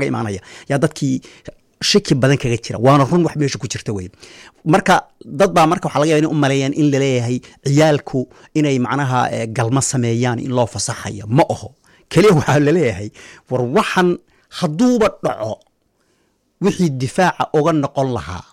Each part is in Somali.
ka imaanaya yaa dadkii shaki badan kaga jira waana run wax meesha ku jirta wey marka dad baa marka waxaa laga yaba in u maleeyaan in laleeyahay ciyaalku inay macnaha galma sameeyaan in loo fasaxayo ma aho keliya waxaa laleeyahay war waxan hadduuba dhaco wixii difaaca uga noqon lahaa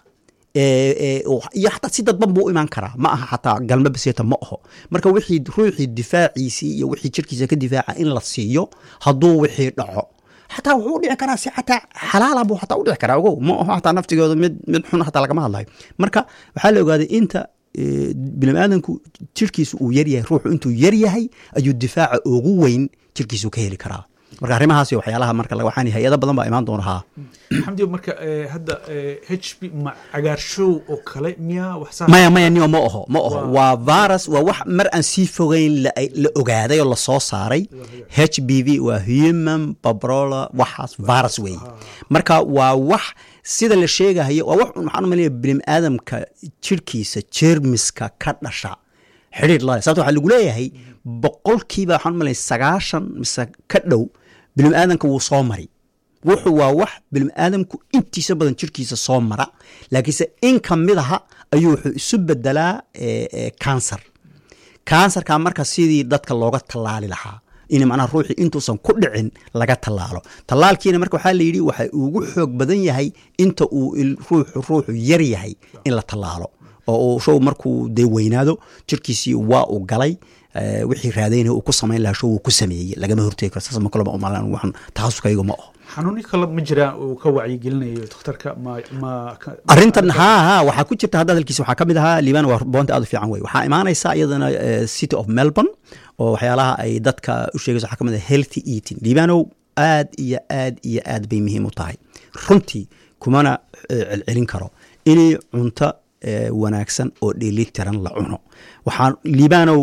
iyo xataa si dadban buu u imaan karaa ma aha xataa galma baseeta ma aho marka wixii ruuxii difaaciisii iyo wixii jirkiisa ka difaaca in la siiyo hadduu wixii dhaco xataa wuxuu u dhici karaa si xataa xalaala buu xataa u dhici karaa ogow ma aho xataa naftigooda mid mid xun xataa lagama hadlayo marka waxaa la ogaaday inta biniaadanku jirkiisu uu yaryahay ruuxu intuu yaryahay ayuu difaaca ugu weyn jirkiisu ka heli karaa marka arrimahaas waxyaalaha marka waxaan hay-ado badan baa imaan doona haa xamdi marka hadda h b ma cagaarshow oo kale miyaa waxsaa maya maya nio ma aho ma aho waa virus waa wax mar aan sii fogeyn la ogaaday oo lasoo saaray h b v waa human babrola waxaas virus weeye marka waa wax sida la sheegahayo waa wax waxaan umalaya bini aadamka jirkiisa jermiska ka dhasha xidhiir lale sababta waxaa lagu leeyahay boqolkiiba waxaan umalaya sagaashan mise ka dhow bini aadanka wuu soo mari wuxuu waa wax bini aadamku intiisa badan jirkiisa soo mara laakiinse in ka mid aha ayuu wuxuu isu bedelaa kansar kansarka marka sidii dadka looga tallaali lahaa in macnaha ruuxii intuusan ku dhicin laga tallaalo tallaalkiina marka waxaa la yidhi waxa ugu xoog badan yahay inta uu ruuxu ruuxu yar yahay in la tallaalo oo uu show markuu dee weynaado jirkiisii waa uu galay wixii raadayna uu ku samayn lahaa show uu ku sameeyey lagama hortegi karo saas ma kalaba umalan waxaan takhasuskayga ma aho xanuuni kale ma jiraa uu ka wacyigelinayo dhakhtarka ma ma arrintan haa haa waxaa ku jirta hadda hadalkiisa waxaa ka mid ahaa liibaan waa boonta aad u fiican wey waxaa imaanaysa iyadana city of melbourne oo waxyaalaha ay dadka u sheegayso waxaa ka mid ah healthy eating liibaanow aad iyo aad iyo aad bay muhiim u tahay runtii kumana celcelin karo inay cunto wanaagsan oo dheelitiran la cuno waxaan liibaanow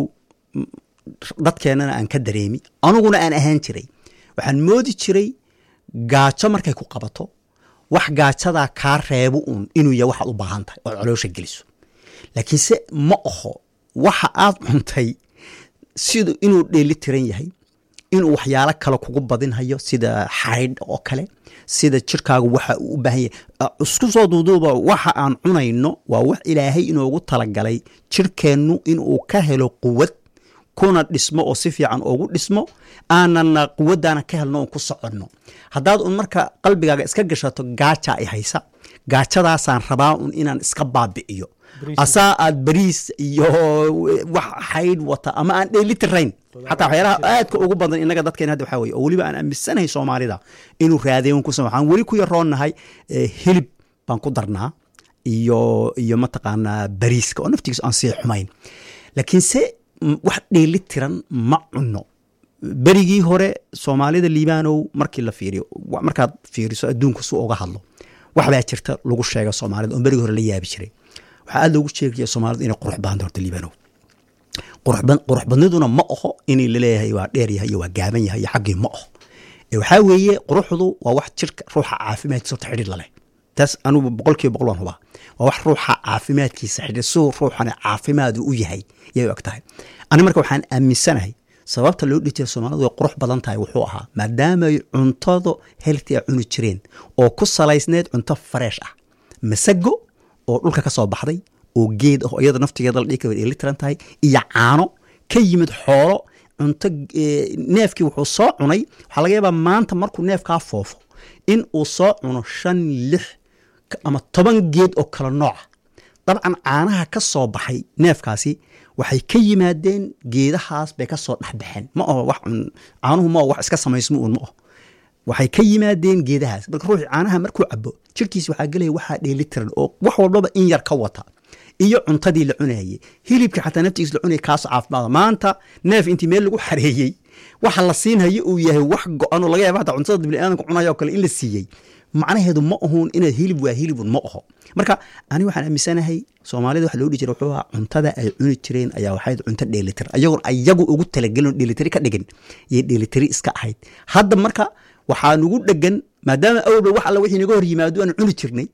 dadkeennana aan ka dareemi aniguna aan ahaan jiray waxaan moodi jiray gaajo markay ku qabato wax gaajadaa kaa reebo uun inuu yahay waxaad u baahan tahay ood caloosha geliso laakiinse ma aho waxa aad cuntay sida inuu dheeli tiran yahay inuu waxyaalo kale kugu badinhayo sida xaydh oo kale sida jirkaagu waxa uu u baahan yahay isku soo duuduuba waxa aan cunayno waa wax ilaahay inoogu talagalay jirkeennu inuu ka helo quwad kuna dhismo oo si fiican ugu dhismo aanana quwaddaana ka helno oon ku soconno haddaad un marka qalbigaaga iska gashato gaaja ay haysa gaajadaasaan rabaa un inaan iska baabi'iyo asaa aad bariis iyo wax xaydh wata ama aan dheeli tirayn xataa waxyaalaha aadka ugu badan innaga dadkeen hadda waxaa weye oo weliba aan aaminsanahay soomaalida inuu raadeyon ku sama waxaan weli ku yaroonnahay hilib baan ku darnaa iyo iyo mataqaanaa bariiska oo naftigiisa aan sii xumayn laakiinse wax dheeli tiran ma cunno berigii hore soomaalida liibaanow markii la fiiriyo markaad fiiriso adduunka su uga hadlo waxbaa jirta lagu sheega soomaalida oon berigii hore la yaabi jiray waxaa aad loogu sheegaya soomaalida inay qurux badan horta liibaanow qurux badniduna ma aho inay laleeyahay waa dheer yahay iyo waa gaaban yahay iyo xaggii ma aho waxaa weeye quruxdu waa wax jirka ruuxa caafimaadkiisa horta xidhiir laleh taas anugu boqolkiiba boqol waan hubaa waa wax ruuxa caafimaadkiisa xidhiir siduu ruuxana caafimaadu u yahay yay og tahay ani marka waxaan aaminsanahay sababta loo dhihi jira soomaalidu way qurux badan tahay wuxuu ahaa maadaamay cuntadu helti a cuni jireen oo ku salaysneed cunto fareesh ah masago oo dhulka ka soo baxday oo geed ah oo iyada naftigeeda la dhihi kara way dheeli tiran tahay iyo caano ka yimid xoolo cunto neefkii wuxuu soo cunay waxaa laga yaabaa maanta markuu neefkaa foofo in uu soo cuno shan lix ama toban geed oo kala nooca dabcan caanaha ka soo baxay neefkaasi waxay ka yimaadeen geedahaas bay ka soo dhexbaxeen ma aho wax caanuhu ma wax iska samaysmo uun ma aho waxay ka yimaadeen geedahaas marka ruuxii caanaha markuu cabo jirkiis waxaa gelaya waxaa dheeli tiran oo wax walbaba in yar ka wata iyo cuntadii la cunayay hilibkii xataa naftigiis la cunaya kaasoo caafimaada maanta neef intii meel lagu xareeyey waxa la siinhayo uu yahay wax go-an oo laga yaaba hataa cuntada biniaadanka cunaya oo kale in la siiyey macnaheedu ma ahuun inaad hilib waa hilibun ma aho marka ani waxaan aaminsanahay soomaalida waxa loo dhihi jira wuxuu ahaa cuntada ay cuni jireen ayaa waxayd cunto dheelitir ayagoon ayagu ugu talagelin oo dheelitiri ka dhigin iyo dheelitiri iska ahayd hadda marka waxaa nugu dhegan maadaama awalba wax alla wixii naga hor yimaado aan cuni jirnay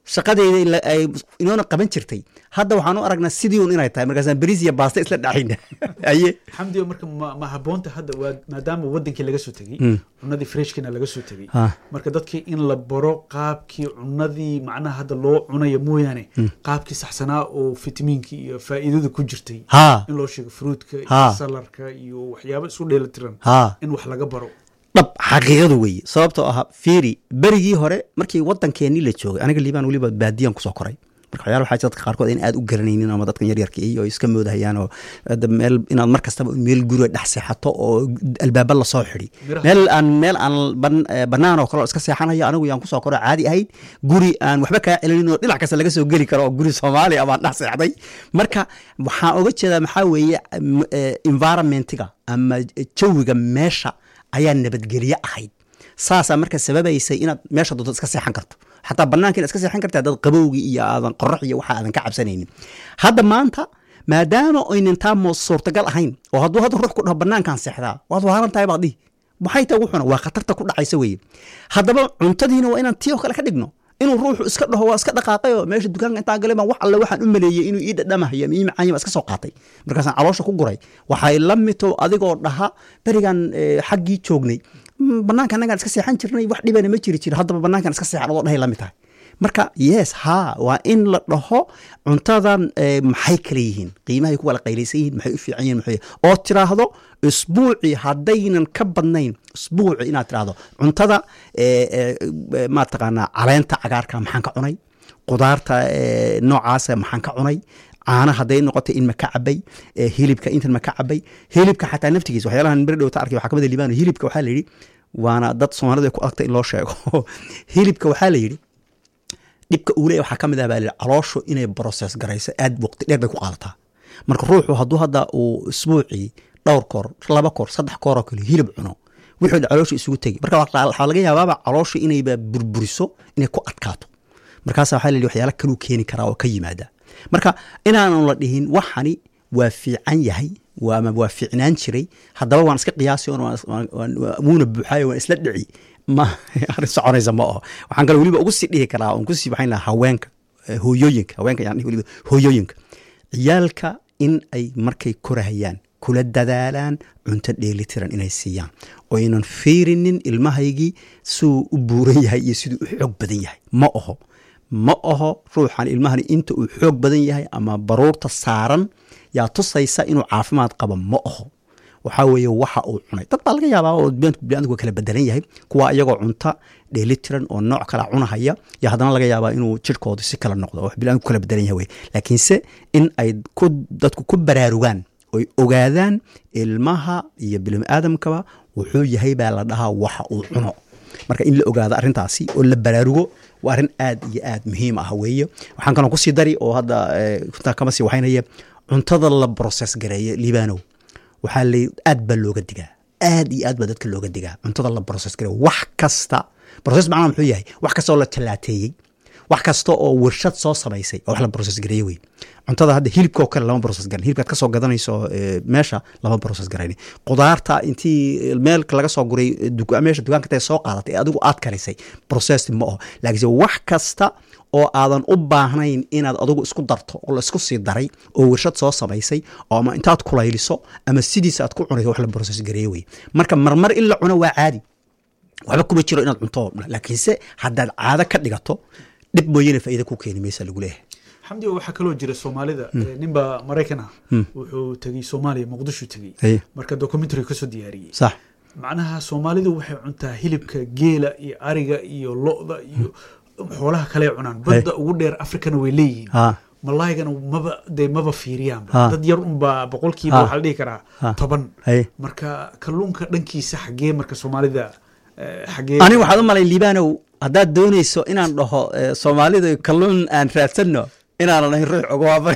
shaqadeyda ila- ay inoona qaban jirtay hadda waxaan u aragnaa sidii un inay tahay markaasaan beriis iyo baasta isla dhacayna aye xamdiyo marka ma, ma haboonta hadda waa maadaama wadankii laga soo tegey cunadii freshkina laga soo tegey Ha. marka dadkii in la baro qaabkii cunadii macnaha hadda loo cunayo mooyaane qaabkii saxsanaa oo fitamiinkii iyo faa'iidada ku jirtay ha in loo sheego fruitka iyo Ha. salarka iyo waxyaabo isku dheelitiran ha in wax laga baro dhab xaqiiqadu weeye sababtoo ah fiiri berigii hore markii wadankeenii la joogay aniga liibaan weliba baadiyan kusoo koray marka waxyaala waxaa jira dadka qaarkood in aad u garanaynin ama dadkan yaryarka iyo iska moodahayaan oo hadda meel inaad mar kastaba meel guriga dhex seexato oo albaaba lasoo xidi Miraha. meel aan meel aan ban- eh, bannaan oo kale oo iska seexanayo anigu yaan kusoo koro caadi ahayd guri aan waxba kaa celinin oo dhinac kasta laga soo geli karo oo guri soomaaliya baan dhex seexday marka waxaan oga jeedaa maxaa weeye m- eh, environmentiga ama jawiga meesha ayaa nabadgelye ahayd saasaa marka sababaysay inaad meesha doonto iska seexan karto xataa banaanka inaad iska seexan karta haddaad qabowgii iyo aadan qorax iyo waxa aadan ka cabsanaynin hadda maanta maadaama aynan taa mo suurtagal ahayn oo hadduu hadda ruux ku dhaho banaankaan seexdaa waad waaran tahay baad dhihi maxay tahay wuxuna waa khatarta ku dhacaysa weeye haddaba cuntadiina waa inaan tii oo kale ka dhigno inuu ruuxu iska dhaho waa iska dhaqaaqay oo meesha dukaanka intaan galay baan wax alle waxaan u maleeyey inuu ii dhadhamahayo ama ii macaanya baan iska soo qaatay markaasaan caloosha ku guray waxay la mito adigoo dhaha berigan eh, xaggii joognay "Mm, banaanka annagaan iska seexan jirnay wax dhibana ma jiri jiro haddaba banaankan iska seexan adoo dhahay la mid tahay marka yes ha waa in la dhaho cuntadan eh, maxay kale yihiin qiimahay ku wala qaylaysan yihiin maxay u fiican yihiin maxay oo tiraahdo isbuuci haddaynan ka badnayn isbuuci inaad tiraahdo cuntada eh, eh, eh, ma taqaanaa caleenta cagaarka maxaan ka cunay qudaarta eh, noocaasa maxaan ka cunay caana hadday noqotay in ma ka cabay eh, hilibka intan ma ka cabay hilibka xataa naftigiisa waxyaalahan beri dhowta arkay waxaa ka mid a liibaan hilibka waxaa la yidhi waana dad soomaalida ay ku adagta in loo sheego hilibka waxaa la yidhi dhibka uu leeyahay waxaa ka mid ah baa la yidhi calooshu inay process garayso aad waqti dheer bay ku qaadataa marka ruuxu hadduu hadda uu isbuucii dhowr koor laba koor saddex koor oo kale hilib cuno wuxuu dhi calooshu isugu tegi marka waxaa waxaa laga yaabaaba calooshu inayba burburiso inay ku adkaato markaasa waxaa la yidhi waxyaala kaluu keeni karaa oo ka yimaada marka inaanu la dhihin waxani waa fiican yahay waa ama waa fiicnaan jiray haddaba waan iska qiyaasi oon waan- waan- waan- wuuna buuxaayo waan isla dhici ma arrin soconaysa ma aho waxaan kale weliba ugu sii dhihi karaa oon kusii waxayn lahaa haweenka eh, hooyooyinka haweenka yaan dhihi weliba hooyooyinka ciyaalka in ay markay korahayaan kula dadaalaan cunto dheelitiran inay siiyaan oo aynan fiirinin ilmahaygii siduu u buuran yahay iyo siduu u xoog badan yahay ma aho ma aho ruuxan ilmahan inta uu xoog badan yahay ama baruurta saaran yaa tusaysa inuu caafimaad qabo ma aho waxaa weeye waxa uu cunay dad baa laga yaabaa oo biniadamku kala bedelan yahay kuwa iyagoo cunta dheelitiran oo nooc kala cunahaya yo haddana laga yaabaa inuu jirkoodu si kala noqdo oo biniadamku kala bedelan yahay wey laakiinse in ay ku dadku ku baraarugaan oy ogaadaan ilmaha iyo biniaadamkaba wuxuu yahay baa la dhahaa waxa uu cuno marka in la ogaado arrintaasi oo la baraarugo waa arrin aad iyo aad muhiim ah weeye waxaan kaloo kusii dari oo hadda eh, kuntaa kama sii waxaynaya cuntada la process gareeyo liibanow waxaa la aad baa looga digaa aad iyo aad baa dadka looga digaa cuntada la process gareeyo wax kasta process macnaha muxuu yahay wax kasta oo la talaateeyey wax kasta oo warshad soo samaysay oo wax la process gareeye wey cuntada hadda hilibka oo kale lama process garan hilibkaad kasoo gadanayso eh, meesha lama process garayn qudaarta intii meelka laga soo guray eh, duka- meesha dukaanka tae soo qaadatay ee adigu aad karisay process ma aho laakiinse wax kasta oo aadan u baahnayn inaad adigu isku darto oo la isku sii daray oo warshad soo samaysay oo ama intaad kulayliso ama sidiisa aad ku cunayso wax la process gareeye wey marka marmar in la cuno waa caadi waxba kuma jiro inaad cunto oo dhan. laakiinse haddaad caado ka dhigato dhib mooyane faa'iida ku keeni maysa lagu leeyahay xamdi waxaa kaloo jira soomaalida eh, ninba maraykan ah wuxuu tegey soomaaliya muqdisho tegey Haye. marka documentary kasoo diyaariyey sax macnaha soomaalidu waxay cuntaa hilibka geela iyo ariga iyo lo-da iyo xoolaha kale cunaan badda ugu dheer afrikana way leeyihiin ha malaygana maba dee maba fiiriyaanba Ha. dad yar unbaa boqolkiiba Ha. waxaa la dhihi karaa Ha. toban haye marka kalluunka dhankiisa xaggee marka soomaalida eh, xaggee aniga waxaad u malay liibanow haddaad doonayso inaan dhaho eh, soomaalida kalluun aan raadsanno inaanan ahayn ruux ogawaaba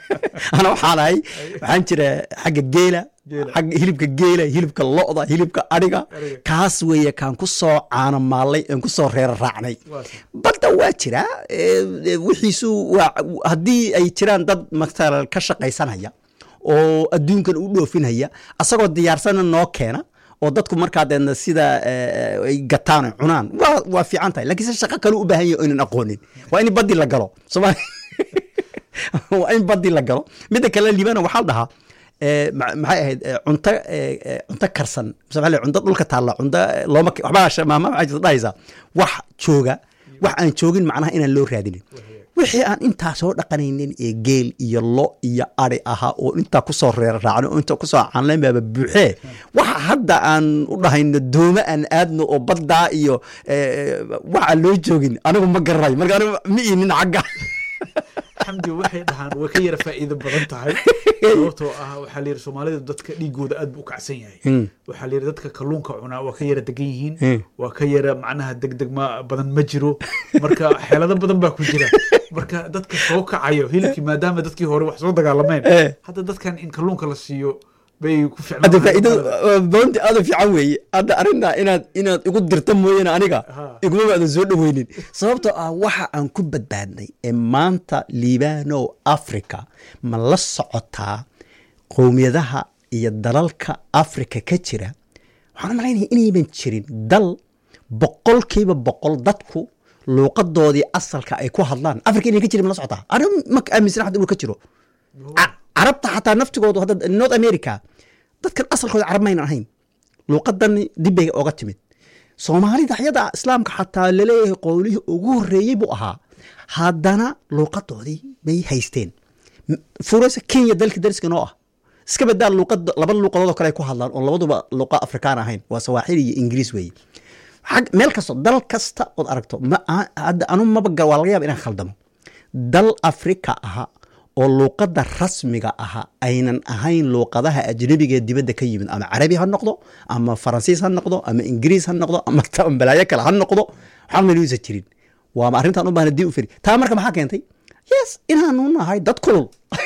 ana waxaan ahay waxaan jira xagga geela Geela. xagga hilibka geela hilibka lo'da hilibka adhiga Adhiga. kaas weeye kaan ku soo caano maallay aan ku soo reera raacnay Waa sax. badda waa jiraa eh, eh, wixiisu waa haddii ay jiraan dad matala ka shaqaysanaya oo adduunkan u dhoofinaya asagoo diyaarsana noo keena oo dadku markaa deedna sida ay gataan ay cunaan waa waa fiican tahay lakiin se shaqo kale u baahan yahay oynan aqoonin waa in baddi la galo soomaali waa in baddi la galo midda kale liibana waxaa la dhahaa maxay ahayd cunto cunto karsan mise cunto dhulka taalla cunto looma waxbaa maama maxay jirta dhahaysaa wax jooga wax aan joogin macnaha inaan loo raadinin wixii aan intaa soo dhaqanaynin ee geel iyo lo iyo ari ahaa oo intaa kusoo reer raacno oo intaa kusoo canlayn baaba buuxee waxa hadda aan u dhahayno doome aan aadno oo baddaa iyo waxa loo joogin anigu ma garanayo marka anigu ma iinin xagga xamdi waxay dhahaan way ka yara faa'iido badan tahay sababtoo ah waxaa layidhi soomaalida dadka dhiigooda aad buu u kacsan yahay waxaa layidhi dadka kalluunka cunaa waa ka yara degan yihiin waa ka yara macnaha degdeg ma badan ma jiro marka xeelado badan baa ku jira marka dadka soo kacayo hilibkii maadaama dadkii hore wax soo dagaalameen hadda dadkan in kalluunka la siiyo bay ku hadda faa'iido boonti aada fiican weeye hadda arrintaa inaad inaad igu dirta mooyaane aniga iguma baadan soo dhoweynin sababtoo ah waxa aan ku badbaadnay ee maanta liibano africa ma la socotaa qowmiyadaha iyo dalalka africa ka jira waxaan u malaynaya inayban jirin dal boqolkiiba boqol dadku luuqadoodii asalka ay ku hadlaan africa inay ka jirin ma la socotaa arrin ma aaminsan hadda inuu ka jiro carabta xataa naftigoodu hadda north america dadkan asalkooda carab maynan ahayn luuqadan dibbay oga timid soomaalida ayada islaamka xataa laleeyahay qowlihii ugu horreeyey buu ahaa haddana luuqadoodii bay haysteen furasa kenya dalka dariska noo ah iska badaa luuqad laba luuqadood oo kale ay ku hadlaan oo labaduba luuqa afrikaan ahayn waa sawaaxili iyo ingiriis weeye meel kasto dal kasta ood aragto hadda anu maba waa laga yaaba inaan khaldamo dal afrika aha oo luuqadda rasmiga aha aynan ahayn luuqadaha ajnabigaee dibadda ka yimid ama carabi ha noqdo ama faransiis ha noqdo ama ingiriis ha noqdo ama balaayo kale ha noqdo waxaan maluusa jirin waama arrintan u baahna dib u feri taa marka maxaa keentay yes inaanu nahay dad kulul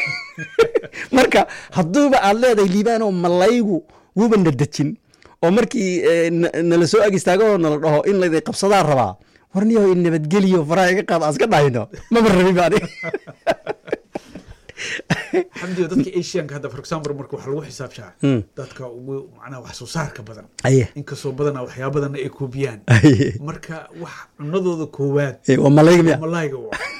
marka hadduuba aad leedahay liibaanoo malaygu wuuba na dejin oo markii nala soo ag istaago oo nala dhaho in layday qabsadaan rabaa warniyo nabadgeliyo faraha iga qaad aan iska dhahayno maba rabin ba aniga xamdiga dadka asianka hadda for example marka waxa lagu xisaabshaa dadka ugu macnaha wax soo saarka badan inkastoo badanaa waxyaaba badanna ay koobiyaan marka wax cunadooda koowaad waa malayga miya malayga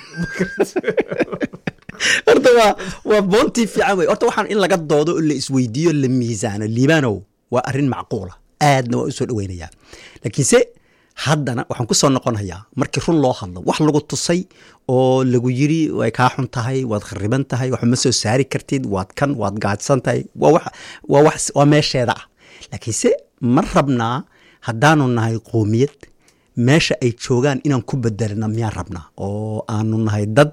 horta waa waa boontii fiican wey horta waxaan in laga doodo oo la isweydiiyo la miisaano liibanow waa arrin macquula aadna waa u soo dhoweynayaa laakiinse haddana waxaan ku soo noqonayaa markii run loo hadlo wax lagu tusay oo lagu yiri way kaa xun tahay waad khariban tahay wax ma soo saari kartid waad kan waad gaadsan tahay waa meesheeda ah laakiinse ma rabnaa haddaanu nahay qoomiyad meesha ay joogaan inaan ku bedelna miyaan rabnaa oo aanu nahay dad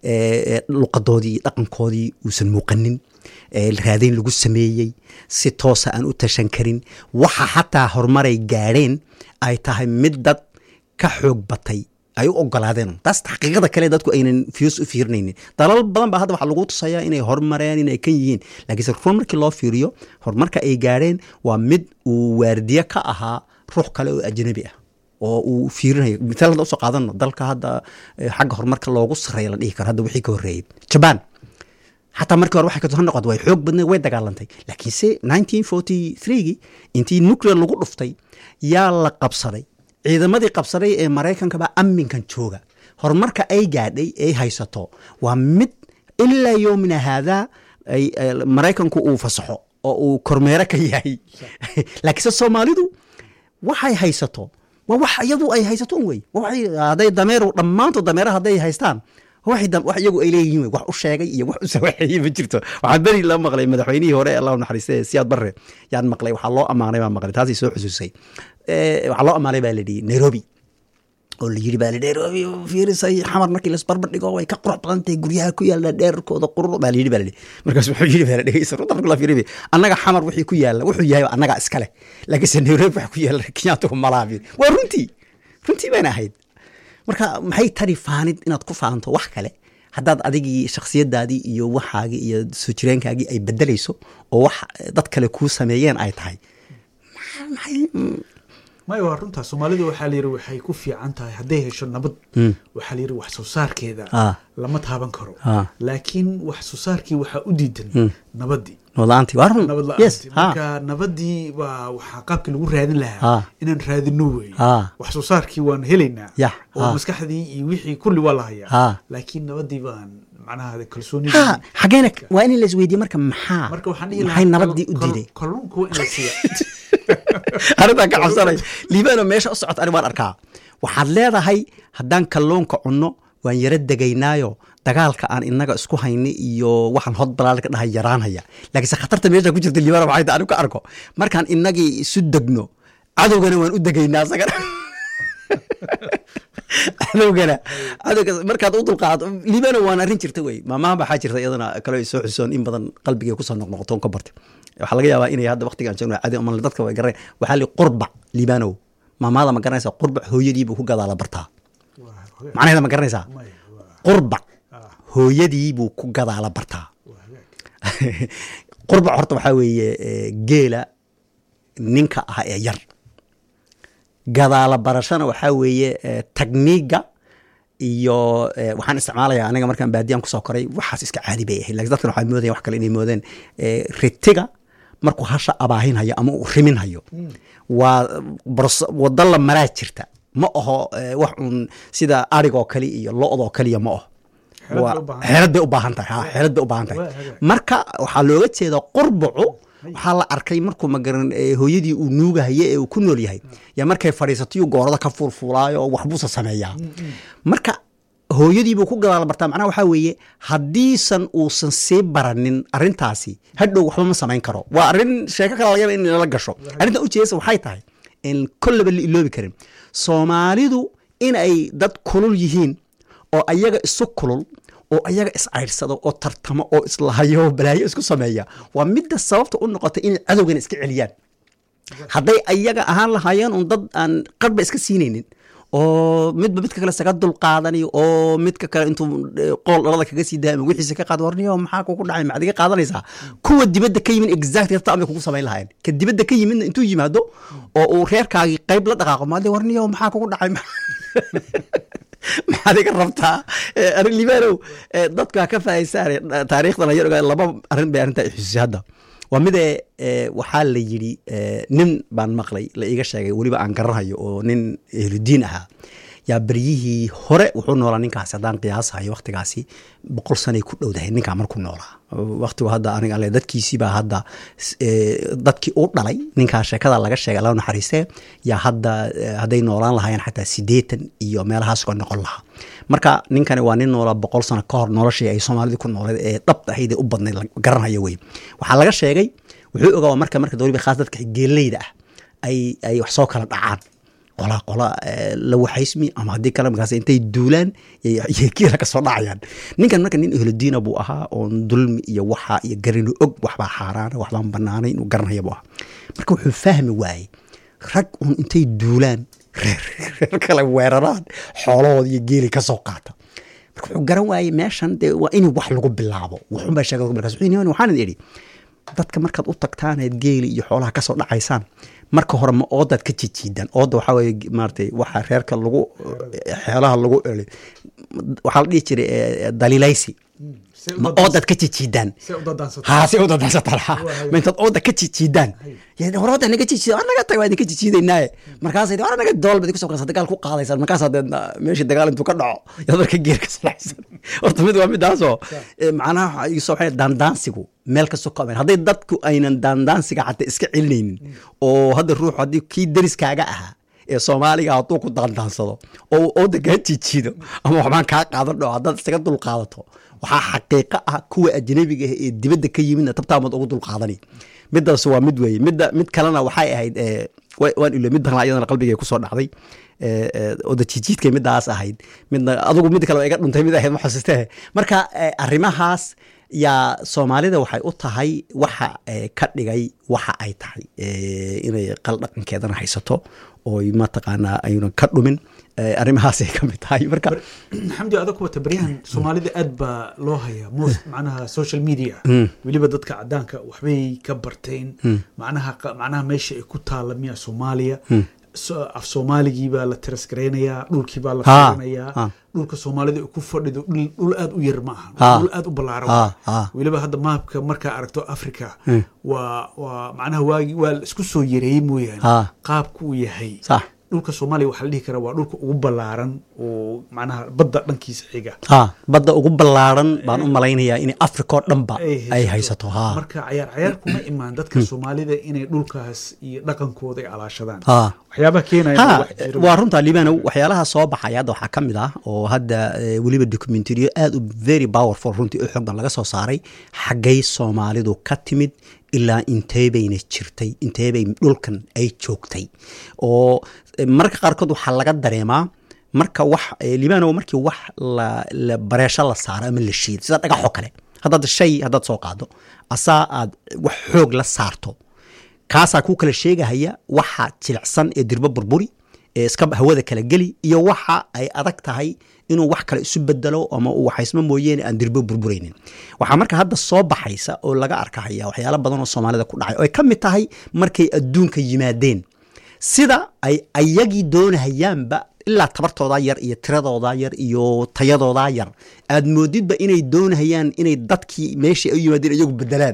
luqadoodii iyo dhaqankoodii uusan muuqanin raadayn lagu sameeyey si toosa aan u tashan karin waxa xataa horumaray gaadheen ay tahay mid dad ka xoog batay ay u ogolaadeen taas xaqiiqada kale dadku aynan fiis u fiirinaynin dalal badan baa hadda waxaa lagu tusayaa inay horumareen inay kan yihiin laakiinse run markii loo fiiriyo horumarka ay gaadheen waa mid uu waardiye ka ahaa ruux kale oo ajnabi ah oo uu fiirinayo misaal hadda usoo qaadano dalka hadda xagga horumarka loogu sarreeya la dhihi karo hadda wixii ka horreeyey jaban xataa markii hore waxay ka noqotay way xoog badneed way dagaalantay laakiinse nineteen forty threegii intii nuclear lagu dhuftay yaa la qabsaday ciidamadii qabsaday ee maraykankaba amminkan jooga horumarka ay gaadhay ay haysato waa mid ilaa yoomina haadaa maraykanku uu fasaxo oo uu kormeero ka yahay laakiinse soomaalidu waxay haysato waa wax iyadu ay haysato un wey hadday dameer dhammaantood dameeraha hadday haystaan wax iyagu ay leeyihiin wax u sheegay iyo wax u sawaxeeyey ma jirto waxaan beri la maqlay madaxweynihii hore allah naxariiste siyaad barre yaan maqlay waxaa loo ammaanay baan maqlay taasay soo xusuusay waxaa loo ammaanay baa la dhihi nairobi oo la yidhi baa la nairobi fiirisay xamar markii lasbarbar dhigo way ka qurux badan tahay guryaha ku yaalla dheerkooda qurur baa la yidhi baa la dhihi markaas wuxuu yidhi baa la dhegeysa runta marka la fiiribi annaga xamar wixii ku yaalla wuxuu yahay annaga iskale laakiinse nairobi waxa ku yaalla kenyaatuhu malaabin waa runtii runtii bayna ahayd marka maxay tari faanid inaad ku faanto wax kale haddaad adigii shakhsiyadaadii iyo waxaagii iyo soo jireenkaagii ay bedelayso oo wax dad kale kuu sameeyeen ay tahay maya waa runtaa soomaalida waxaa la yidhi waxay ku fiican tahay hadday hesho nabad waxaa la yidhi wax soo saarkeeda Ah. lama taaban karo Ah. laakiin wax soo saarkii waxaa u diidan nabadii nabadlaantii waa run nabad yes la-aantii ha marka nabadii waa waxaa qaabkii lagu raadin Ah. lahaa inaan raadino wey Ah. wax soo saarkii waan helaynaa Yah, oo ah. maskaxdii iyo wixii kulli waa la hayaa Ah. laakiin nabadii baan macnaha ha kalsoonidii xageena waa in la isweydiye marka maxaa marka waxaan dhihi maxay lahaa nabadii u kal- diiday kalluunka waa in la siiya arrintaan ka cabsanay liibano meesha u socota ani waan arkaa waxaad leedahay haddaan kalluunka cunno waan yara degaynaayo dagaalka aan inaga isku hayni iyo waxaan hod balaalka dhahay yaraanhaya laakiinse khatarta meesha ku jirta liibano maxay tahay anigu ka arko markaan inagii isu degno cadowgana waan u degaynaa asagana cadowgana cadowga markaad u dulqaado liibano waan arrin jirta wey maamaha waxaa jirta iyadana kale ay soo xusoon in badan qalbigay kusoo noqnoqotoon ka bartay waxaa laga yaabaa inay hadda waqtigaan joogno cadi ama dadka way garan waxaa li qurbac liibanow maamaada ma garanaysa qurbac hooyadiibuu ku gadaala bartaa macnaheeda ma garanaysaa Maya, waa- qurbac ah, hooyadiibuu ku gadaala bartaa waa hagaag. qurbac horta waxaa weeye eh, geela ninka ah ee yar gadaala barashana waxaa weeye eh, tagniiga iyo eh, waxaan isticmaalayaa aniga markaan baadiyaan kusoo koray waxaas iska caadi bay ahayd lakin dadkan waxaa moodaya wax kale inay moodeen eh, ritiga markuu hasha abaahinhayo ama uu riminhayo waa bros- wado la maraa jirta ma aho eh, wax uun sida arigoo kale iyo lo-doo kaliya ma aho Xeelad Waa- bay u baahan xeelad bay u baahan tahay ha xeelad bay u baahan tahay Waa hagaag. marka waxaa looga jeedaa qurbacu waxaa la arkay markuu magaran eh, hooyadii uu nuugahaye ee uu ku nool yahay yaa markay fadhiisatayu goorada ka fuulfuulaayo oo waxbuusa sameeyaa marka hooyadiibuu ku gadaal bartaa macnaha waxaa weeye haddiisan uusan sii baranin arrintaasi hadhow waxba ma samayn karo waa arrin sheeko kale laga yaaba in lala gasho arrintan ujeedasa waxay tahay in kollaba la iloobi karin soomaalidu inay dad kulul yihiin oo ayaga isu kulul oo ayaga iscayrsado oo tartamo oo islahayo oo balaayo isku sameeya waa midda sababta u noqotay inay cadowgana iska celiyaan hadday ayaga ahaan lahaayeen un dad aan qarba iska siinaynin oo midba midka kale isaga dulqaadanayo oo midka kale intuu eh, qool dhalada kaga sii daaya ama wixiisa ka qaad warniyo maxaa kugu dhacay maxaad iga qaadanaysaa kuwa dibadda ka yimin exact ta amay kugu samayn lahaayeen ka dibadda ka yimidna intuu yimaado oo uu reerkaagii qayb la dhaqaaqo maade warniyo maxaa kugu dhacay maxaad iga rabtaa Eh, arrin libaanow eh, dadku ha ka faa'iidaystaan taariikhdan ayar ogaa laba arrin bay arrintaa xusuusay hadda waa midee eh, waxaa la yidhi eh, nin baan maqlay la iiga sheegay weliba aan garanhayo oo nin ehludiin ahaa yaa beryihii hore wuxuu noolaa ninkaasi haddaan qiyaasahayo waktigaasi boqol sanay ku dhowdahay ninkaa markuu noolaa waktigu hadda aniga ale dadkiisiibaa hadda s- eh, dadkii u dhalay ninkaa sheekada laga sheegay alla naxariistee yaa hadda eh, hadday noolaan lahaayeen xataa siddeetan iyo meelahaas ka noqon lahaa marka ninkani waa nin noolaa boqol sano ka hor noloshii ay soomaalida ku nooleed ee dhab ahayd ee u badnayd la garanhayo wey waxaa laga sheegay wuxuu ogaa marka marka waliba khaas dadka geeleyda ah ay ay wax soo kala dhacaan qola qola eh, la waxaysmi ama haddii kale markaas intay duulaan yay- yay kiila ka soo dhacayaan ninkan marka nin ehlodiina buu ahaa oon dulmi iyo waxa iyo garinu og waxbaa xaaraana waxbaan banaanay inuu garanaya buu ahaa marka wuxuu fahmi waayey rag un intay duulaan reer reer kale weeraraan xoolahooda iyo geeli ka soo qaata marka wuxuu garan waayey meeshan dee waa in wax lagu bilaabo waxunbaa sheegay markaas wuxuu yidhi, waxaan idhi dadka markaad u tagtaaneed geeli iyo xoolaha kasoo dhacaysaan marka hore ma oodaad ka jijiidaan ooda waxaa weye maaratay waxa reerka lagu xeelaha lagu eli waxaa la dhihi jiray eh, daliilaysi See u ma dadaans- oodaad ka jijiidaan see u dadaansato. haa si u dadaasataan ha Waa, ma intaad ooda ka jijiidaan Hay. hore ooda naga jijiida war naga tag waa idinka jijiidaynaaye markaasay war naga dool baad kusoo qaasa dagaal ku qaadaysaan markaas hadeed meeshii dagaal intuu ka dhaco yaad marka geer ka salacsan horta mid waa midaasoo eh, macnaha waxa igu soo waxay daandaansigu meel kastoo ka ameen hadday dadku aynan daandaansiga xataa iska celinaynin oo hadda ruuxu haddii kii dariskaaga ahaa ee soomaaliga hadduu ku daandaansado oo ooda kaa jijiido ama waxbaan kaa qaadan dhao haddaad isaga dulqaadato waxaa xaqiiqo ah kuwa ajnabiga ah ee dibadda ka yimidna tabtaamaad ugu dulqaadani midaas waa mid weeye midda mid kalena waxay ahayd eh, wa- waan ilo mid badan iyadana qalbigay kusoo dhacday eh, eh, ooda jijiidkay midaas ahayd midna adigu mid kale waa iga dhuntay mid ahayd ma xasuustee marka eh, arrimahaas yaa soomaalida waxay u tahay waxa eh, ka dhigay waxa ay tahay eh, inay qal dhaqankeedana haysato oo mataqaanaa aynan ka dhumin eh, arrimahaasay ka mid tahay marka xamdi adag wata baryahan soomaalida aad baa loo hayaa most macnaha social media weliba dadka cadaanka waxbay ka barteen macnaha qa- macnaha meesha ay ku taalla miya soomaaliya so- af soomaaligii baa la tirasgaraynayaa dhulkii baa la Ha, fiirinayaa ha. dhulka soomaalida ay ku fadhido dhul dhul aad u yar ma aha Ha. dhul aad u ballaaran Ha, waaye. ha. weliba hadda maapka markaa aragto africa Hmm. waa waa macnaha waagi waa la isku soo yareeyey mooyaane Ha. qaabku uu yahay sax dhulka soomaaliya waxaa la dhihi karaa waa dhulka ugu ballaaran oo macnaha badda dhankiisa xiga ha badda ugu ballaaran baan u malaynayaa in africa oo dhanba ay haysato ha marka cayaar cayaar kuma imaan dadka soomaalida inay dhulkaas iyo dhaqankooda ay alaashadaan ha waxyaabaha keenaya ha wax jira waa runta libano waxyaalaha soo baxaya hadda waxaa ka mid ah oo hadda eh, weliba documentariyo aad u very powerful runtii u xoog badan laga soo saaray xaggay soomaalidu ka timid ilaa intee bayna jirtay intee bay dhulkan ay joogtay oo eh, mararka qaarkood waxaa laga dareemaa marka wax eh, libano markii wax la, la bareesho la saaro ama la shiido sida dhagaxoo kale haddaad shay haddaad soo qaado asaa aad wax xoog la saarto kaasaa kuu kala sheegahaya waxa jilicsan ee dirbo burburi ee iska hawada kala geli iyo waxa ay adag tahay inuu wax kale isu bedelo ama uu waxaysmo mooyeene aan dirbo burburaynin waxaa marka hadda soo baxaysa oo laga arkahaya waxyaalo badan oo soomaalida ku dhacay oo ay ka mid tahay markay adduunka yimaadeen sida ay ayagii doonahayaanba ilaa tabartoodaa yar iyo tiradoodaa yar iyo tayadoodaa yar aad moodidba inay doonahayaan inay dadkii meeshii ay u yimaadeen iyagu bedelaan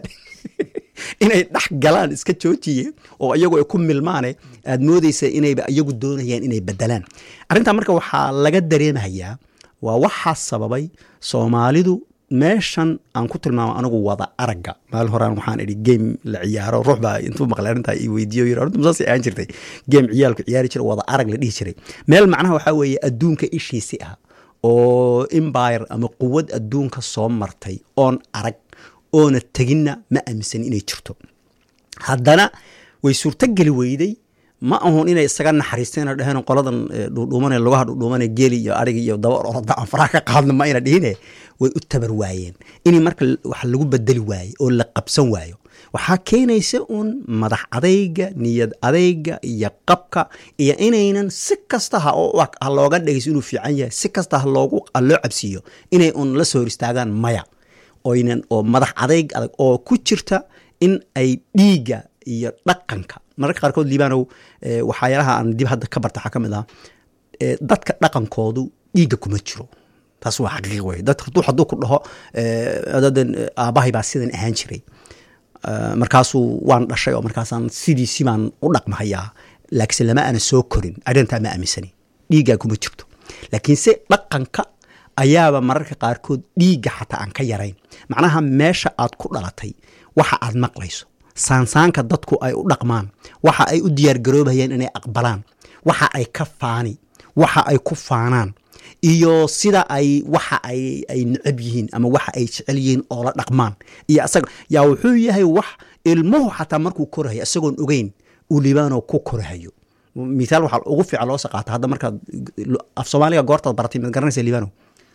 inay dhex galaan iska joojiye oo iyagu ay ku milmaane aad moodeysa inayba iyagu doonayaan inay bedelaan arrintaa marka waxaa laga dareemayaa waa waxaa sababay soomaalidu meeshan aan ku tilmaamo anigu wada aragga maalin horaan waxaan idhi game la ciyaaro ruux baa intuu maqlay arrintaa i weydiiyo yiri arrintu masaas ahaan jirtay game ciyaalku ciyaari jiray wada arag la dhihi jiray meel macnaha waxaa weeye adduunka ishiisi ah oo empire ama quwad adduunka soo martay oon arag oona teginna ma aaminsan inay jirto haddana way suurtogeli weyday ma ahun inay isaga naxariisteen oo dheheen qoladan eh, dhuudhuumane lugaha dhuudhuumane geeli iyo ariga iyo daba orada aan faraha ka qaadno ma ayna dhihine way u tabar waayeen inay marka wax lagu bedeli waayo oo la qabsan waayo waxaa keenaysa uun madax adayga niyad adayga iyo qabka iyo inaynan si kasta ha oo- ha looga dhegayso inuu fiican yahay si kasta ha loogu ha loo cabsiiyo inay uun la soo hor istaagaan maya oynan oo madax adayg adag oo ku jirta in ay dhiigga iyo dhaqanka mararka qaarkood liibanow eh, waxyaalaha aan dib hadda ka barta waxaa ka mid ah eh, dadka dhaqankoodu dhiigga kuma jiro taas waa xaqiiq wey dad hadduu hadduu ku dhaho eh, dadan eh, aabbahay baa sidan ahaan jiray Eh, markaasuu waan dhashay oo markaasaan sidiisi baan u dhaqmahayaa laakiinse lama aana soo korin arrintaa ma aaminsani dhiiggaa kuma jirto laakiinse dhaqanka ayaaba mararka qaarkood dhiigga xataa aan ka yarayn macnaha meesha aad ku dhalatay waxa aad maqlayso saansaanka dadku ay u dhaqmaan waxa ay u diyaargaroobayaan inay aqbalaan waxa ay ka faani waxa ay ku faanaan iyo sida ay waxa ay ay necab yihiin ama waxa ay jecel yihiin oo la dhaqmaan iyo asaga yaa wuxuu yahay wax ilmuhu xataa markuu korahayo isagoon ogeyn uu libaanoo ku korahayo mithaal waxaa ugu fiican loo saqaata hadda markaad af soomaaliga goortaad baratay maad garanaysa libaano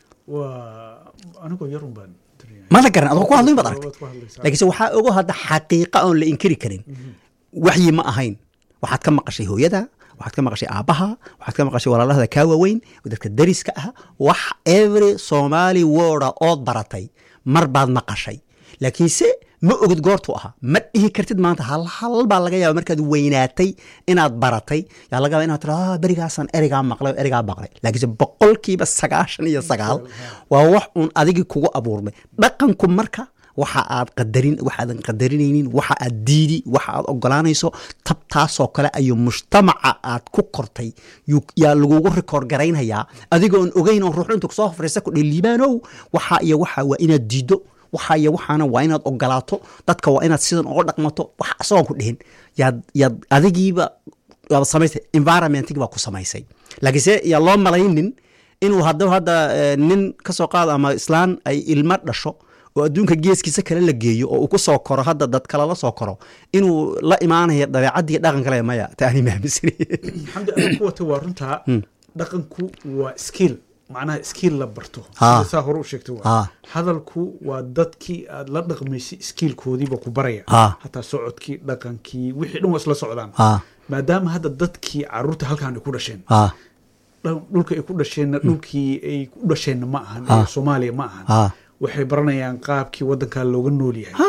waa anigoo yarun baan dareemay. mada garan adoo ku hadlin baad aragtay Waad ku hadlaysaa. laakiinse waxaa ogo hadda xaqiiqa oon la inkiri karin waxyi ma ahayn waxaad ka maqashay hooyada waxaad ka maqashay aabbaha waxaad ka maqashay walaalahada kaa waaweyn dadka dariska ah wax every somali worda ood baratay mar baad maqashay laakiinse ma ogid goortuu ahaa ma dhihi kartid maanta hal hal baa laga yaaba markaad weynaatay inaad baratay yaa laga yaaba inaad tira "Ah, berigaasaan erigaa maqlay oo erigaa maqlay laakiinse boqolkiiba sagaashan iyo sagaal waa wax uun adigii kugu abuurmay dhaqanku marka waxa aad qadarin waxaadan qadarinaynin waxa aad diidi waxa aad ogolaanayso tabtaasoo kale ayuu mujtamaca aad ku kortay yuu- yaa lagugu rikoor garaynhayaa adigoon ogeyn oo ruuxu intu kusoo hofraysa ku dhihi liibaanow waxa iyo waxa waa inaad diido waxa iyo waxaana waa inaad ogolaato dadka waa inaad sidan oga dhaqmato wax isagoon ku dhihin yaad yaad adigiiba waaba samaysay environmentig baa ku samaysay laakiinse yaa loo malaynin inuu hadda hadda eh, nin ka soo qaado ama islaan ay ilmo dhasho oo adduunka geeskiisa kale la geeyo oo uu ku soo koro hadda dad kale la soo koro inuu la imaanayo dabeecaddii dhaqan kale maya taani maamisani xamdi adiga ku wata waa runtaa dhaqanku waa skill macnaha skill la barto Ha. sida saa hore u sheegtay waa Ha. hadalku waa dadkii aad la dhaqmaysay skillkoodiiba ku baraya Ha. hataa socodkii dhaqankii wixii dhan waa isla socdaan Ha. maadaama hadda dadkii caruurta halkaan ay ku dhasheen ah dhan- dhulka ay ku dhasheenna dhulkii ay ku dhasheenna ma ahan Ha. ee soomaaliya ma ahan Ha. waxay baranayaan qaabkii wadankaa looga nool yahay Ha.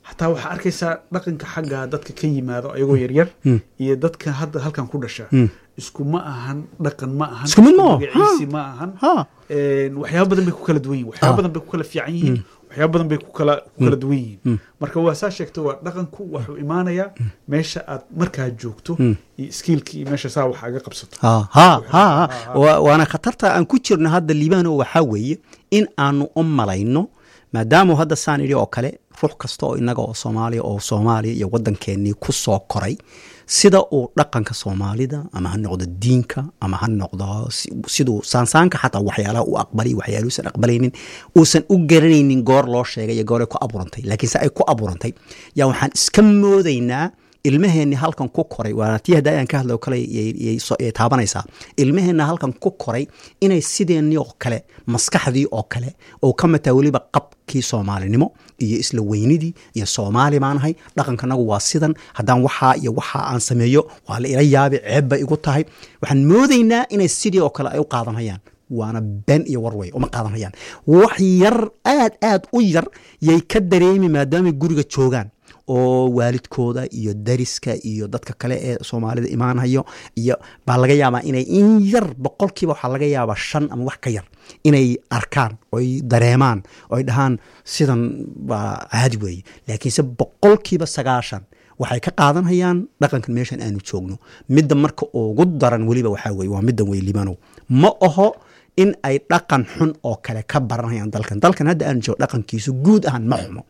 xataa waxaa arkaysaa dhaqanka xagga dadka ka yimaado ayagoo yaryar iyo dadka hadda halkan ku dhasha isku ma ahan dhaqan ma ahan Isku mid ma aha. magaciisi ma ahan Ha. Een, waxyaabo badan bay ku kala duwan yihin waxyaabo badan bay ku kala fiican yihiin waxyaabo badan bay ku kala ku kala duwan yihiin marka waa saa sheegta waa dhaqanku wuxuu imaanayaa meesha aad markaa joogto iyo skiilki iyo meesha saa wax aga qabsato ha ha ha ha. Wa- waana khatarta aan ku jirno hadda liibano waxaa weeye in aanu u malayno maadaama hadda saan idhi oo kale ruux kasta oo inaga oo soomaaliya oo soomaaliya iyo waddankeennii ku soo koray sida uu dhaqanka soomaalida ama ha noqdo diinka ama ha noqdo si- siduu saansaanka xataa waxyaalaha u aqbalay waxyaaluusan aqbalaynin uusan u garanaynin goor loo sheegay iyo gooray ku abuurantay laakiin se ay ku abuurantay yaa waxaan iska moodaynaa ilmaheenni halkan ku koray waana tii hadda ayaan ka hadlay oo kale yay- yay so- yay taabanaysaa ilmaheenna halkan ku koray inay sideennii oo kale maskaxdii oo kale oo ka mataa weliba qabkii soomaalinimo iyo isla weynidii iyo soomaali baanahay dhaqankanagu waa sidan haddaan waxaa iyo waxaa aan sameeyo waa la ila yaabi ceeb bay igu tahay waxaan moodaynaa inay sidii oo kale ay u qaadanayaan waana been iyo warway uma qaadanayaan wax yar aad aad u yar yay ka dareemi maadaamay guriga joogaan oo waalidkooda iyo dariska iyo dadka kale ee soomaalida imaanayo iyo baa laga yaabaa inay in yar boqolkiiba waxaa laga yaabaa shan ama wax ka yar inay arkaan oy dareemaan oy dhahaan sidan waa caadi weeye laakiinse boqolkiiba sagaashan waxay ka qaadanayaan dhaqankan meeshan aanu joogno midda marka ugu daran weliba waxaa weye waa middan wey libanow ma aho in ay dhaqan xun oo kale ka baranayaan dalkan dalkan hadda aanu joogo dhaqankiisu guud ahaan ma xumo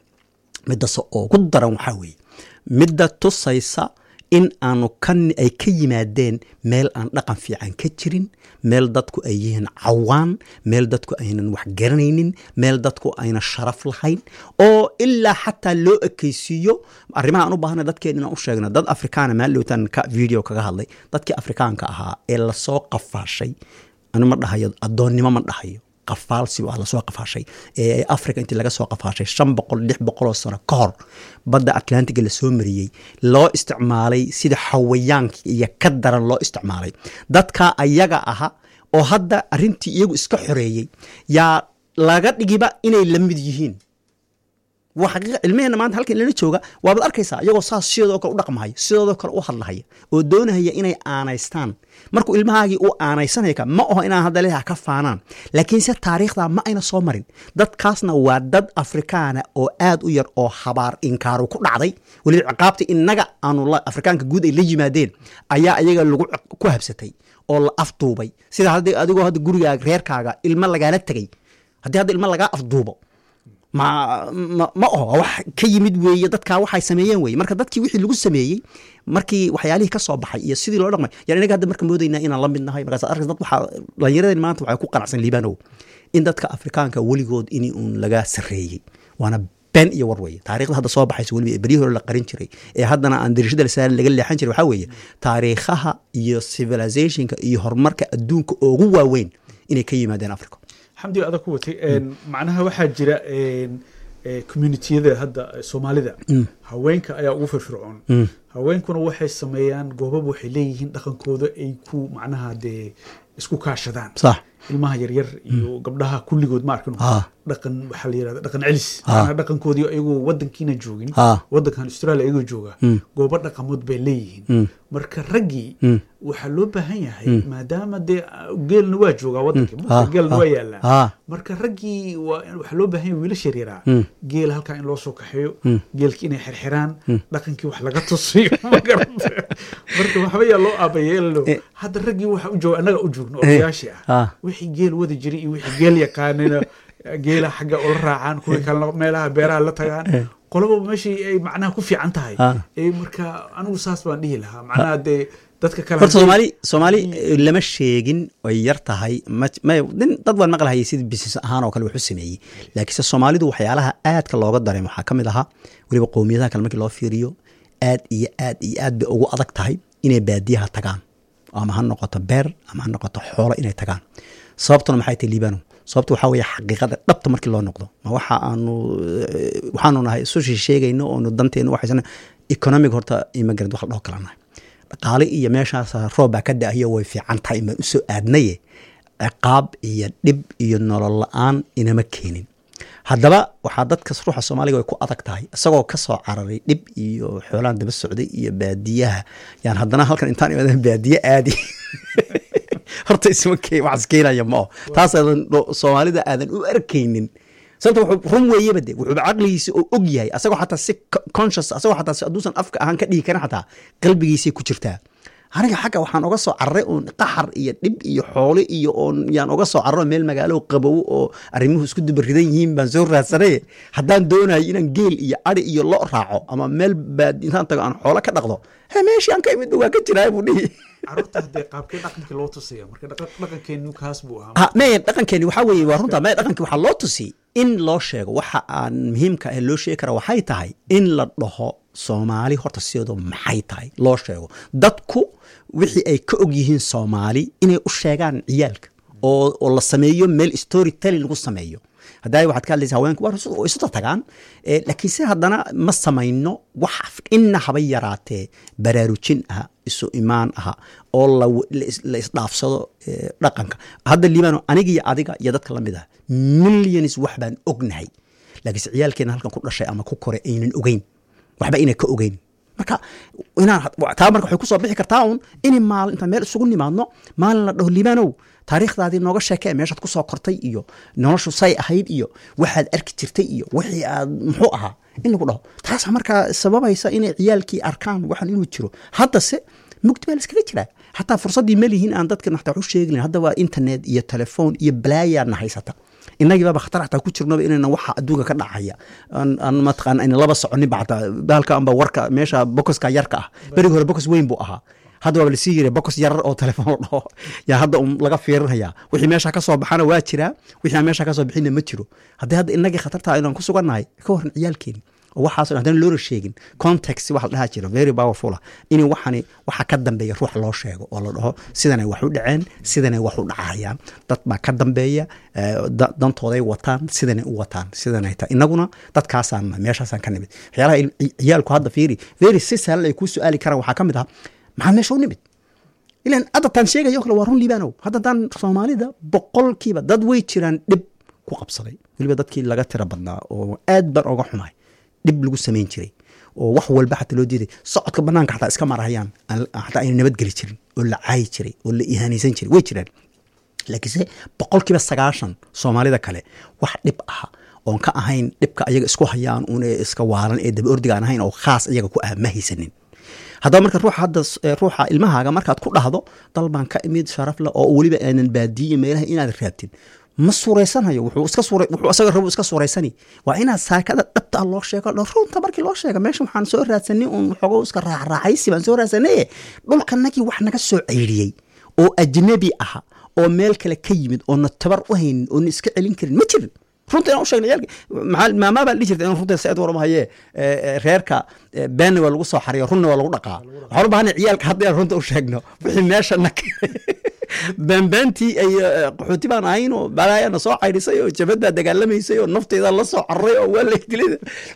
midase ugu daran waxaa weeye midda tusaysa in aanu ka ay ka yimaadeen meel aan dhaqan fiican ka jirin meel dadku ay yihiin cawaan meel dadku aynan wax garanaynin meel dadku ayna sharaf lahayn oo ilaa xataa loo ekeysiiyo arrimaha aan u baahana dadkeen inaan u sheegno dad afrikaana maallowtan ka video kaga hadlay dadkii afrikaanka ahaa ee lasoo qafaashay anu ma dhahayo addoonnimo ma dhahayo qafaalsi waa lasoo qafaashay ee africa intii laga soo qafaashay shan boqol lix boqoloo sano ka hor badda atlantiga lasoo mariyey loo isticmaalay sida xawayaanka iyo ka daran loo isticmaalay dadka ayaga aha oo hadda arrintii iyagu iska xoreeyey yaa laga dhigiba inay la mid yihiin waa xaqiiqa cilmaheenna maanta halkan ilana jooga waabaad arkaysaa iyagoo saas sidoodoo kale u dhaqmahaya sidoodoo kale u hadlahaya oo doonahaya inay aanaystaan markuu ilmahaagii uu aanaysanaya ka ma aho inaan hadda leeyaha ka faanaan laakiinse taariikhda ma ayna soo marin dadkaasna waa dad afrikaana oo aad u yar oo habaar inkaaru ku dhacday weliba ciqaabta innaga aanu la- afrikaanka guud ay la yimaadeen ayaa ayaga lagu ciq- ku habsatay oo la afduubay sida haddii adigoo hadda gurigaaga reerkaaga ilmo lagaala tegay haddii hadda ilmo lagaa afduubo ma ma ma oho waa wax ka yimid weeye dadkaa waxay sameeyeen weye marka dadkii wixii lagu sameeyey markii waxyaalihii ka soo baxay iyo sidii loo dhaqmay yani inaga hadda marka moodaynaa inaan la mid nahay markaas arkas dad waxaa dhallinyaradeen maanta waxay ku qanacsan liibanow in dadka afrikaanka weligood in uun laga sarreeyey waana been iyo war weeye taariikhda hadda soo baxaysa weliba ee beryihii hore la qarin jiray ee haddana aan dirishada la saarin laga leexan jiray waxaa weeye taariikhaha iyo civilizationka iyo horumarka adduunka ugu waaweyn inay ka yimaadeen africa xamdi adag ku watay een, macnaha waxaa jira een, ee, communitiyada hadda ee, soomaalida haweenka ayaa ugu firfircoon haweenkuna waxay sameeyaan goobab waxay leeyihiin dhaqankooda ay ku macnaha dee isku kaashadaan sax ilmaha yaryar iyo gabdhaha kulligood ma arkino Ah. dhaqan waxaa la yirahda dhaqan celis Ah. macnaha dhaqankoodii ayagoo wadankiina joogin Ah. wadankan australia ayagoo jooga goobo dhaqamood bay leeyihiin marka raggii waxaa loo baahan yahay maadaama dee ah, geelna waa joogaa wadankii Ah, geelna ah, waa yaalaa ah. marka raggii waa waxaa loo baahan yahay wiilasha yaryaraa geel halkaa in loo soo kaxeeyo geelkii inay xirxiraan dhaqankii wax laga tusiyo ma garata marka waxba yaa loo aabayeelo Eh. hadda raggii waxa u jooga annaga u joogno odayaashii ah ah. wixii geel wadi jiray iyo wixii geel yaqaanina geela xagga ula raacaan kuwii kalena meelaha beeraha la tagaan qolaba meeshii ay macnaha ku fiican tahay Ah. ee marka anigu saas baan dhihi lahaa macnaha dee dadka kale horta haddii- soomaali soomaali eh, lama sheegin ay yar tahay ma- ma- nin dad baan maqlahayay sida business ahaan oo kale wax u sameeyey laakiinse soomaalidu waxyaalaha aadka looga dareemo waxaa ka mid ahaa weliba qowmiyadaha kale markii loo fiiriyo aad iyo aad iyo aad bay ugu adag tahay inay baadiyaha tagaan ama ha noqoto beer ama ha noqoto xoolo inay tagaan sababtuna maxay tahay liibano sababta waxaa weeye xaqiiqada dhabta markii loo noqdo ma waxa aanu eh, waxaanu nahay isu sheegayno oonu danteenu waxaysan economic horta immigrant wax la dhaho kala nahay dhaqaale iyo meeshaas roob baa ka da'ayo way fiican tahay baan usoo aadnaye ciqaab iyo dhib iyo nolol la-aan inama keenin haddaba waxaa dadka ruuxa soomaaliga way ku adag tahay isagoo ka soo cararay dhib iyo xoolaan daba socday iyo baadiyaha yaan haddana halkan intaan imaadeen baadiye aadi horta isma ke wax iskeenaya ma oo taas aadan soomaalida aadan u arkaynin sababta wuxuu run weeyaba de wuxuuba caqligiisa oo og yahay asagoo xataa si conscious asagoo xataa si hadduusan afka ahaan ka dhigi karin xataa qalbigiisay ku jirtaa aniga xagga waxaan oga soo cararay oon qaxar iyo dhib iyo xoole iyo oon yaan oga soo cararo meel magaalo qabow oo arrimuhu isku dubaridan yihiin baan soo raadsanay haddaan doonayo inaan geel iyo adi iyo lo raaco ama meel baad intaan tago aan xoolo ka dhaqdo he meeshii aan ka imid waa ka jiraa buu dhihi carruurta haddee qaabkee dhaqankii loo tusaya marka dhaqankeenu kaas buu ahaa ha maya dhaqankeeni waxaa weeye waa runta maya dhaqankii waxaa loo tusiyey in loo sheego waxa aan muhiimka ah loo sheegi kara waxay tahay in la dhaho soomaali horta sideedu maxay tahay loo sheego dadku wixii ay ka og yihiin soomaali inay u sheegaan ciyaalka oo oo la sameeyo meel story telling lagu sameeyo haddaa waxaad ka hadlaysa haweenku waa isu tagaan laakiin se haddana ma samayno wax inna haba yaraatee baraarujin ah isu imaan aha oo la isdhaafsado dhaqanka hadda liibano aniga iyo adiga iyo dadka la mid ah millions wax baan ognahay laakiinse ciyaalkeena halkan ku dhashay ama ku koray aynan ogeyn waxba inay ka ogeyn marka inaan taa marka waxay kusoo bixi kartaa un inay maalin intaan meel isugu nimaadno maalin la dhaho liibanow taariikhdaadii nooga sheekee meeshaad kusoo kortay iyo noloshu say ahayd iyo waxaad arki jirtay iyo wixii aad muxuu ahaa in lagu dhaho taasa markaa sababaysa inay ciyaalkii arkaan waxan inuu jiro haddase mugdi baa laskaga jiraa xataa fursaddii malihin aan dadka naxtaa waxu sheegin hadda waa internet iyo telefoon iyo balaayaadna haysata inagii baaba khatar xataa ku jirnoba inayna waxa adduunka ka dhacaya aan mataqaana ayna laba soconin ba xataa bahalka amba warka meesha bokoska yarka ah berigi hore bokos weyn buu ahaa hadda waaba lasii yiri bokos yarar oo telefoon la dhaho yaa hadda un laga fiirinaya wixii meesha ka soo baxana waa jiraa wixii aan meesha ka soo bixinna ma jiro haddii hadda inagii khatartaa inaan ku sugannahay ka waran ciyaalkeeni oo waxaas haddana loola sheegin context waxa la dhaha jira very powerful ah in waxani waxa ka dambeeya ruux loo sheego oo la dhaho sidanay wax u dhaceen sidanay wax u dhacayaan dad baa ka dambeeya dantooday wataan sidanay u wataan sidanay ta inaguna dadkaasaan meeshaasaan ka nimid waxyaalaha ciyaalku hadda fiiri very si sahlan ay kuu su-aali karaan waxaa ka mid ah maxaad meesha u nimid ilan hadda taan sheegayo kale waa run liibanow hadda taan soomaalida boqolkiiba dad way jiraan dhib ku qabsaday weliba dadkii laga tira badnaa oo aad baan oga xumahay dhib lagu samayn jiray oo wax walba xataa loo diiday socodka banaanka xataa iska marahayaan xataa ayna nabadgeli jirin oo la caayi jiray oo la ihaanaysan jiray way jiraan laakiinse boqolkiiba sagaashan soomaalida kale wax dhib ah oon ka ahayn dhibka ayaga isku hayaan un iska waalan ee daba ordiga aan ahayn oo khaas ayaga ku ah ma haysanin haddaba marka ruuxa hadda ruuxa ilmahaaga markaad ku dhahdo dal baan ka imid sharaf leh oo weliba aanan baadiye meelaha inaad raabtin ma suuraysanayo wuxuu iska suura wuxuu asaga rabu iska suuraysani waa inaad saakada dhabta ah loo sheego runta markii loo sheega meesha waxaan soo raadsanay uun xogo iska raacraacaysi baan soo raadsanay dhulkanagii wax naga soo ceyriyey oo ajnabi aha oo meel kale ka yimid oona tabar u haynin oona iska celin karin ma jirin runta inaan u sheegna ciyaalka maxaa maamaa baa dhihi jirta in runta said warama hayee reerka beenna waa lagu soo xariyo runna waa lagu dhaqaa waxaan u baahana ciyaalka hadda inaan runta u sheegno wixii meesha na beenbeentii ay qaxooti baan ahayn oo balaayana soo caydhisay oo jabad baa dagaalamaysay oo nafteeda la soo cararay oo waa laydilay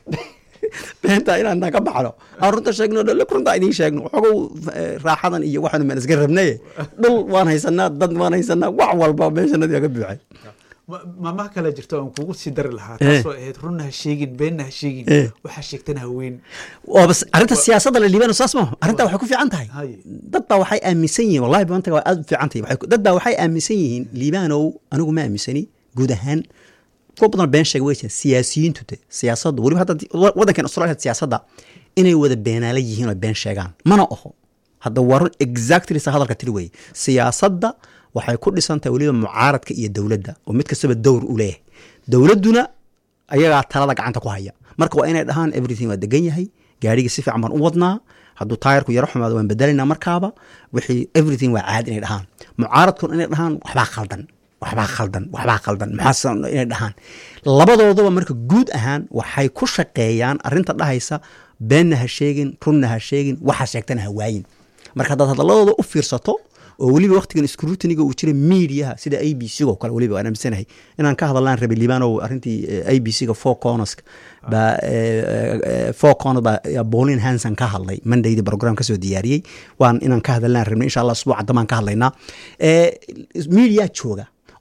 beenta inaan naga baxno aan runta sheegno dhole runta idiin sheegno xogow raaxadan iyo waxaanu maan iska rabnaye dhul waan haysanaa dad waan haysanaa wax walba meeshanadii aga buuxay maamaha kale jirta aan kugu sii dari lahaa taasoo ahayd runna ha sheegin beenna ha sheegin waxaa sheegtana haween oo bas arrinta siyaasadda la liibano saas maaha arrintaa waxay ku fiican tahay dad baa waxay aaminsan yihiin wallahi bantaga waa aad u fiican tahay dad baa waxay aaminsan yihiin liibanow anigu ma aaminsani guud ahaan kuwa badan been sheega way jiraan siyaasiyiintu de siyaasaddu weliba hadda waddankan australia siyaasadda inay wada beenaala yihiin oo been sheegaan mana oho hadda waa run exactly sa hadalka tiri weye siyaasadda waxay ku dhisantahay weliba mucaaradka iyo dowladda oo mid kastaba dowr u leeyahay dowladduna ayagaa talada gacanta ku haya marka waa inay dhahaan everything waa degan yahay gaarigii si fiican baan u wadnaa hadduu taayarku yaro xumaado waan bedelinaa markaaba wixii everything waa caadi inay dhahaan mucaaradkuna inay dhahaan waxbaa khaldan waxbaa khaldan waxbaa khaldan maxaa inay dhahaan labadooduba marka guud ahaan waxay ku shaqeeyaan arrinta dhahaysa beenna ha sheegin runna ha sheegin waxa sheegtana ha waayin marka haddaad hadalladooda u fiirsato oo weliba waktigan scrutiniga uu jira mediaha sida a b c oo kale weliba waan aaminsanahay inaan ka hadallaan rabay liibanow arrintii a b c ga four corners baa four corners baa bolin hanson ka hadlay mondaydii program kasoo diyaariyey waan inaan ka hadallaan rabnay insha allah usbuuca damaan ka hadlaynaa media jooga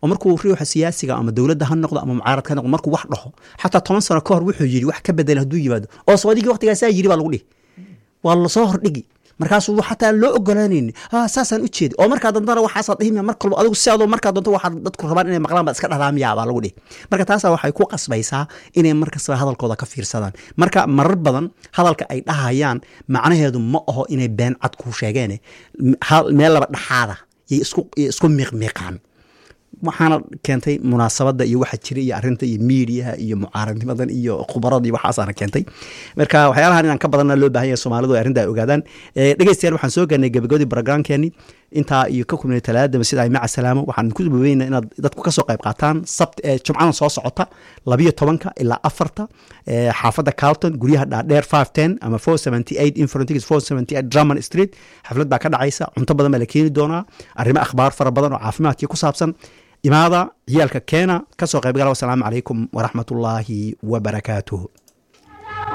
oo markuu ruuxa siyaasiga ama dowladda ha noqdo ama mucaarad ha noqdo markuu wax dhaho xataa toban sano ka hor wuxuu yidhi wax ka bedela hadduu yimaado oo soodigii waqtigaasaa yidhi baa lagu dhihi waa lasoo hordhigi markaasuu xataa loo ogolaanayni ha saasaan u jeedi oo markaa dantana waxaasaa dhihimya mar kalba adigu sidaadoo markaa doonto waxaad dadku rabaan inay maqlaan baad iska dhahdaamiyaa baa lagu dhihi marka taasaa waxay ku qasbaysaa inay markastaba hadalkooda ka fiirsadaan marka marar badan hadalka ay dhahayaan macnaheedu ma aho inay been cad kuu sheegeene meel laba dhaxaada yay isku isku miiqmiiqaan waxaana keentay munaasabadda iyo waxa jira iyo arinta iyo miidiyaha iyo mucaaradnimadan iyo khubarada iyo waxaasaana keentay marka waxyaalahan inaan ka badanna loo bahan yahay soomaalidu ay arrinta ay ogaadaan dhegeystayaal waxaan soo gaarnay gabagabadii barogramkeeni intaa iyo ka kulmay talaadama sida ay maca salaamo waxaan ku babeynaa inaad dadku kasoo qayb qaataan sabt jumcadan soo socota labiyo tobanka ilaa afarta xaafadda carlton guryaha dhaadheer five ten ama four seventy eight infrontics four seventy eight drummond street xaflad baa ka dhacaysa cunto badan baa la keeni doonaa arrimo akhbaar fara badan oo caafimaadkii ku saabsan imaada ciyaalka keena kasoo qayb gala wasalaamu calaykum waraxmatullaahi wabarakaatuh